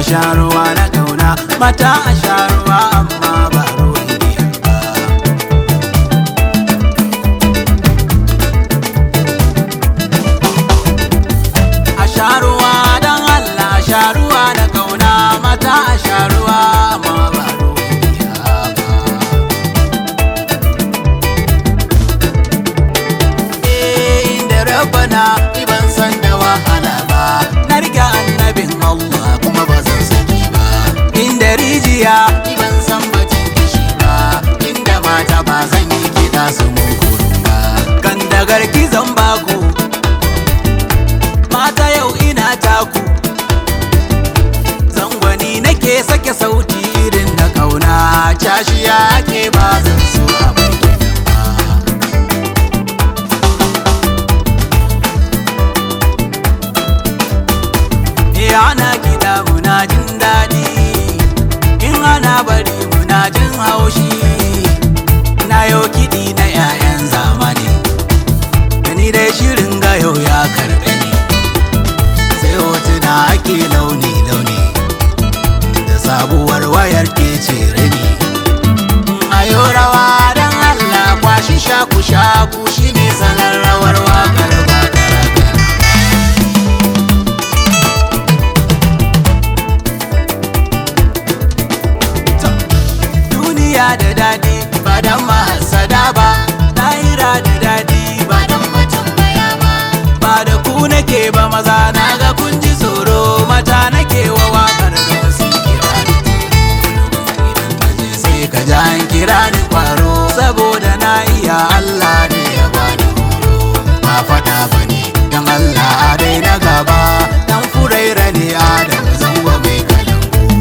sha ruwa na kauna mata a sha ruwa amma ba ruwan giya ba a sha ruwa don Allah a sha ruwa na kauna mata a sha ruwa amma ba ruwan giya ba Eh, inda rabana ni ban san da wahala ba na riga annabin Allah kuma ba zan saki ba inda rijiya ni ban san batun kishi ba inda mata ba zan yi kiɗa su mun kurun ba kan da garki zan baku mata yau ina taku zangwani nake sake sauti irin na kauna cashiya ke ba zan so a bar gidan ba Eh ana kiɗa muna jin daɗi in ana bari muna jin haushi na yau kiɗi na 'ya'yan zamani ni dai shirin gayo ya karɓe ni sai hotuna ake launi-launi da sabuwar wayar ke cire ni ayo rawa don Allah kwashi shaku-shaku shine sanar rawar wakar ba da ragana duniya da daɗi ba dan mahasada ba lahira da daɗi ba dan mutum baya ba ba da ku nake ba maza na ga kun ji tsoro mata nake wa wakar da wasu kira ni idan ka je sai ka ji an kira ni kwaro saboda na iya Allah ne ya bani horo ba faɗa ba ne dan Allah a dai na gaba dan furaira ne Adam zango mai kalangu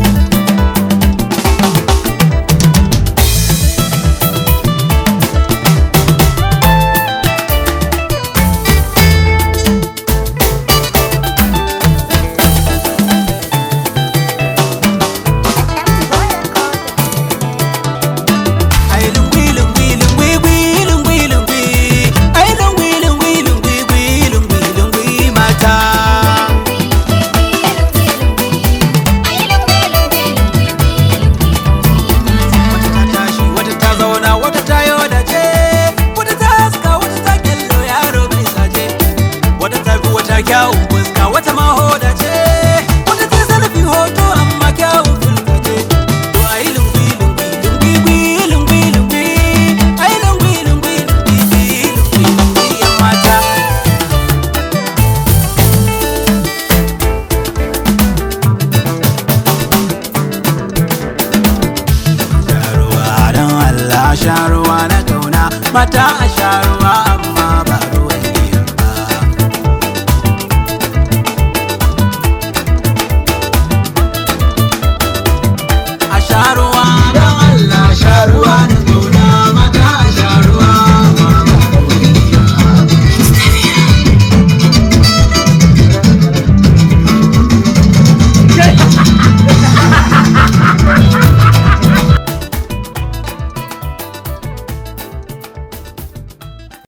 Ai lungwi lungwi lungwi gwi lungwi lungwi Ai lungwi lungwi lungwi gwi lungwi lungwi mata Wata ta tashi wata ta zauna wata ta yo da ce Wata ta haska wata ta kyallo yaro bai saje Wata ta fi wata kyawun fuska wata ma hoda ce Wata ta zarafi hoto amma kyawun fuska ce To ai lungwi lungwi lungwi gwi lungwi lungwi Ai lungwi lungwi lungwi gwi lungwi lungwi yan mata Sharuwa don Allah sharuwa na kauna mata a sharuwa